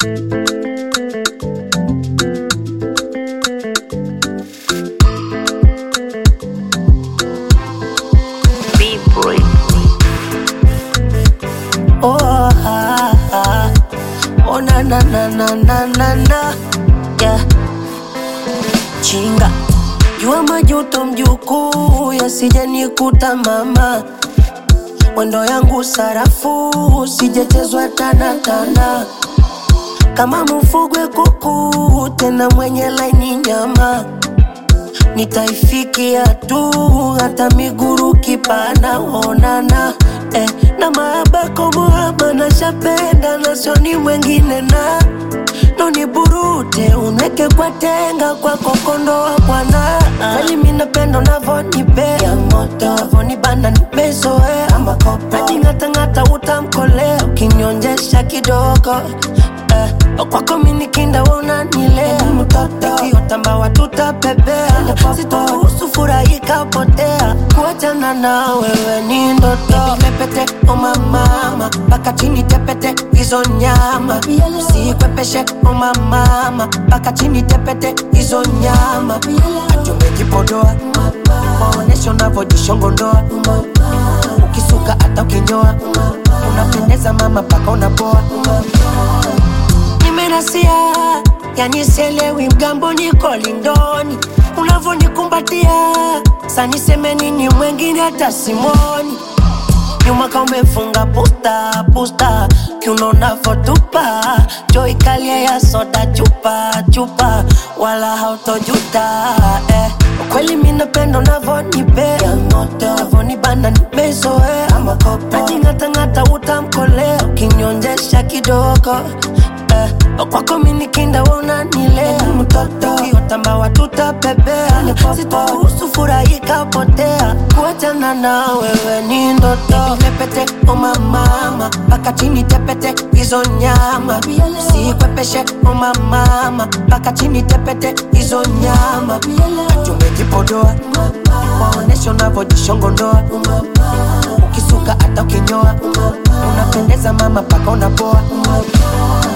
B-boy. Oh, ah, ah. oh na na na na na na na yeah. Chinga jua majuto mjukuu yasije nikuta mama mwendo yangu sarafu sijetezwa tana tana kama mfugwe kuku tena mwenye laini nyama nitaifikia tu hata miguru kipana onana eh, na maabako muhaba na shapenda na sioni mwengine na noni burute unweke kwa tenga kwa kokondo wa bwana kweli minapendo navonipea moto avonibana nimezoea najing'atang'ata utamkolea ukinyonjesha kidogo eh, kwako minikinda unanilea ikiotamba tutapepea sitoruhusu furaha ikapotea kuachana na wewe ni ndoto pepete omamama mpaka chini tepete hizo nyama sikwepeshe omamama mpaka chini tepete hizo nyama atumejipodoa maonesho unavyojishongondoa ukisuka hata ukinyoa unapendeza mama mpaka unapoa nimenasia yani sielewi mgambo niko lindoni unavyonikumbatia saniseme nini mwengine hata simoni nyuma ka umefunga pusta pusta kiunonavotupa joikalia ya soda chupa chupa wala hautojuta eh. kweli minapendo navonipea navonibana nimezoea najing'atang'ata utamkolea ukinyonjesha kidogo eh, kwako minikinda unanilea ukiotamba watutapepea sitoruhusu furaha ikapotea kuachana na wewe ni ndoto pepete omamama mpaka chini tepete hizo nyama sikwepeshe omamama mpaka chini tepete hizo nyama tumejipodoa waoneshe unavyojishongondoa ukisuka hata ukinyoa unapendeza mama mpaka unapoa